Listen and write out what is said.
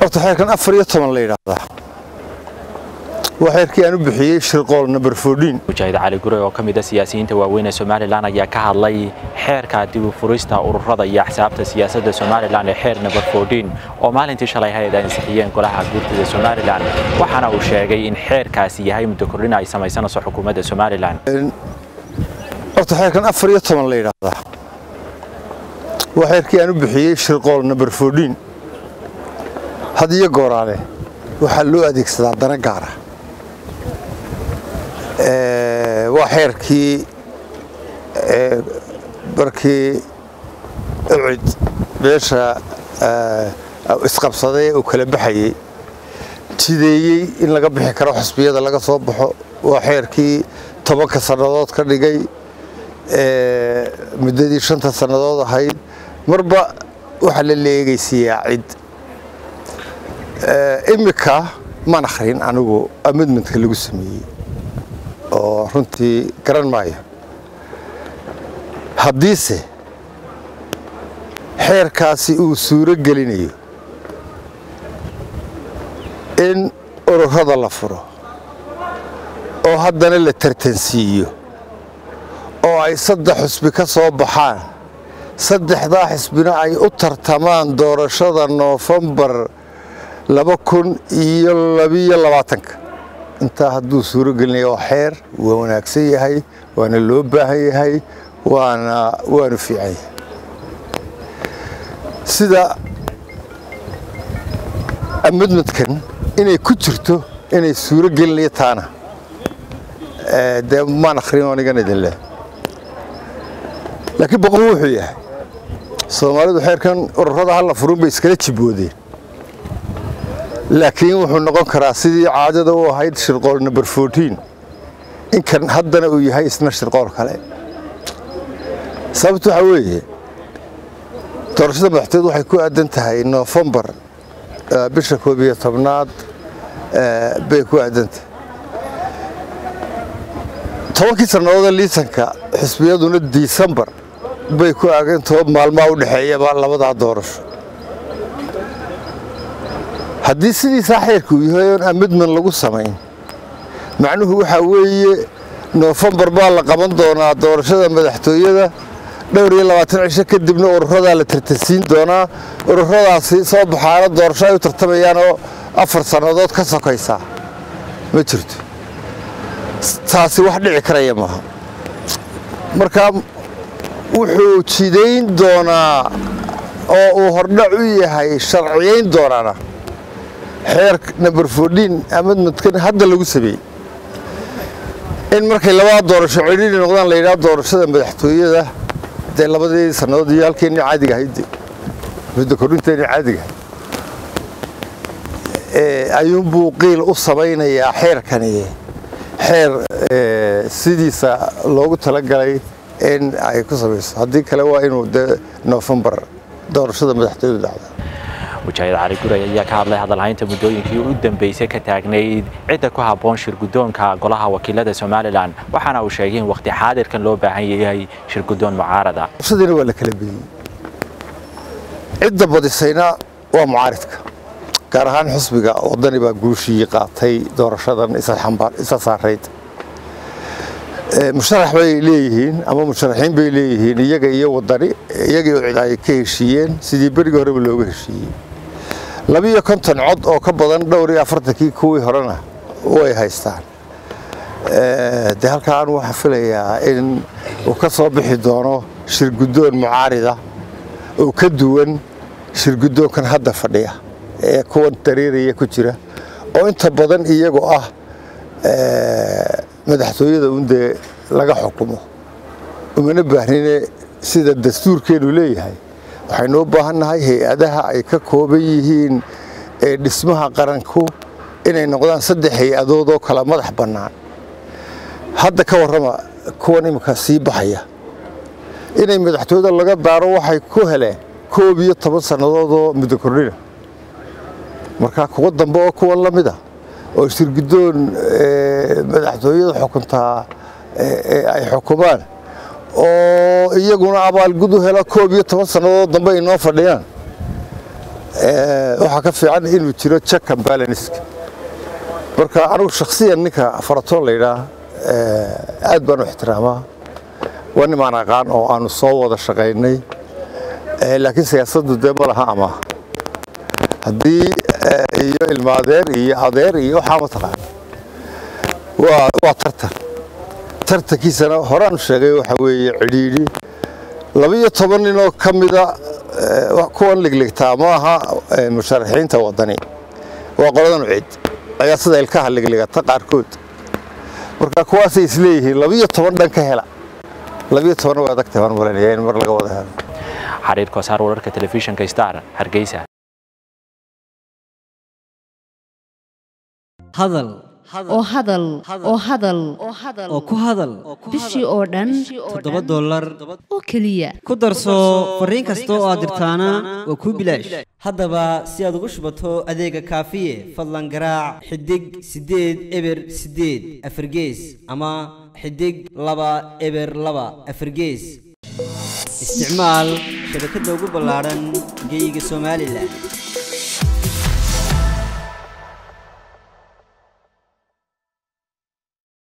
horta xeerkan afar iyo toban la yidhaahdaa waa xeerkii aan u bixiyey shirqool number fourteen mujaahid cali gure oo ka mid a siyaasiyiinta waaweyn ee somalilan ayaa ka hadlay xeerka dib u furista ururada iyo axsaabta siyaasadda somalilan ee xeer number fourteen oo maalintii shalay hay-ad ay ansixiyeen golaha guurtida somalilan waxaana uu sheegay in xeerkaasi yahay muddo kordhin ay samaysanayso xukuumadda somalilan horta xeerkan afar iyo toban la yidhaahdaa waa xeerkii aan u bixiyey shirqool number fourteen had iyo gooraale waxaa loo adeegsadaa dana gaara waa xeerkii markii ucid beesha isqabsaday uu kala baxayey jideeyey in laga bixi karo xusbiyada laga soo baxo waa xeerkii tobanka sannadood ka dhigay muddadii shanta sannadood ahayd marba waxaa la leegaysiiyaa cid iminka maan akhrin anigu amidmentka lagu sameeyey oo runtii garan maayo haddiise xeerkaasi uu suuro gelinayo in ururada la furo oo haddana la tartansiiyo oo ay saddex xusbi ka soo baxaan saddexdaa xisbina ay u tartamaan doorashada noofembar laba kun iyo labiyo labaatanka intaa hadduu suuro gelinaya waa xeer waa wanaagsan yahay waana loo baahan yahay waana waanu fiican yahay sida amidmadkan inay ku jirto inay suuro gelinayo taana dee maan akhrin anigan idin leh laakiin boqol wuxuu yahay soomaalidu xeerkan ururada halla furun bay iskala jibwoodeen laakiin wuxuu noqon karaa sidii caadada u ahayd shirqool number fourteen inkan haddana uu yahay isna shirqool kale sababtu waxaa weeye doorashada madaxtooyadu waxay ku aadan tahay noofembar bisha koob iyo tobnaad bay ku aadan tahay tobankii sannadoode liisanka xisbiyaduna disembar bay ku aagan toban maalmaa u dhexeeyaba labadaa doorasho haddii sidiisaa xeerka uu yahay oon amidman lagu samayn macnuhu waxaa weeye noofembar baa la qaban doonaa doorashada madaxtooyada dhowr iyo labaatan cisho kadibna ururadaa la tartansiin doonaa ururadaasi soo baxaana doorasho ay u tartamayaanoo afar sannadood ka sokaysaa ma jirto taasi wax dhici karaya maaha markaa wuxuu jidayn doonaa oo uu hordhac u yahay sharciyayn doonaana xeer number fourteen amidmadkan hadda lagu sameeyey in markay labada doorasho cidhiiri noqdaan la yidhaha doorashada madaxtooyada dee labadii sannadood iyo halkeenni caadiga ahayd muddo kordhinteenni caadiga ayuunbuu qiil u samaynayaa xeerkani xeer sidiisa loogu talagalay in ay ku samayso haddii kale waa inuu de noofembar doorashada madaxtooyadu dhacda mujaahid cali guray ayaa ka hadlay hadalhaynta muddooyinkii u dambeysay ka taagnayd cidda ku habboon shirguddoonka golaha wakiilada somalilan waxaana uu sheegay in wakhti xaadirkan loo baahan yahay shirguddoon mucaarada doorashadiina waa la kala bediyey cidda badisayna waa mucaaridka gaar ahaan xusbiga waddani baa guushii qaatay doorashadan isa saarayd musharax bay leeyihiin ama musharaxiin bay leeyihiin iyaga iyo waddani iyagii cid ay ka heshiiyeen sidii berigii horeba looga heshiiyey labiiyo konton cod oo ka badan dhowr iyo afartankii kuwii horena way haystaan dee halkaan waxaa filayaa in uu ka soo bixi doono shirguddoon mucaarida oo ka duwan shirguddoonkan hadda fadhiya ee kuwan dareeraya ku jira oo inta badan iyagoo ah madaxtooyada un dee laga xukumo umana baahnine sida dastuurkeenu leeyahay waxaynu u baahannahay hay-adaha ay ka kooban yihiin ee dhismaha qaranku inay noqdaan saddex hay-adood oo kala madax bannaan hadda ka warrama kuwan iminka sii baxaya inay madaxtooyada laga daaro waxay ku heleen koob iyo toban sannadood oo muddo kordhina markaa kuwa dambe oo kuwan la mid a oo shirguddoon madaxtooyada xukuntaa ay xukumaan oo iyaguna abaalgud u hela koob iyo toban sannadood dambe ay noo fadhiyaan waxaa ka fiican inuu jiro check and balanceska marka anigu shakhsiyan ninka faratoon la yidhaah aad baan u ixtiraamaa waa nimaan aqaan oo aanu soo wada shaqaynay laakiin siyaasaddu dee ma laha ama haddii iyo ilmaadeer iyo adeer iyo waxaa mataqaan waa tartan tartankiisana horaanu sheegay waxa weeye cidhiidhi labiyo toban ninoo ka mida kuwan ligligtaa ma aha musharaxiinta waddani waa qoladan cid ayaa sida ilkaha ligligata qaarkood marka kuwaasay isleeyihiin labiyo toban dhan ka hela labiyo tobanna waa adagtay baan malanaya in mar laga wada helo xariir koosaar wararka telefishinka star hargeysa hadal oo hadal oo hadal oo ku hadal bishii oo dhan toddoba dollar oo keliya ku darso fariin kasta oo aad dirtaana waa kuu bilaash haddaba si aad ugu shubato adeega kaafiye fadlan garaac xidig siddeed eber siddeed afargees ama xidig laba eber laba afargees isticmaal shabakadda ugu ballaadhan geyga somalilan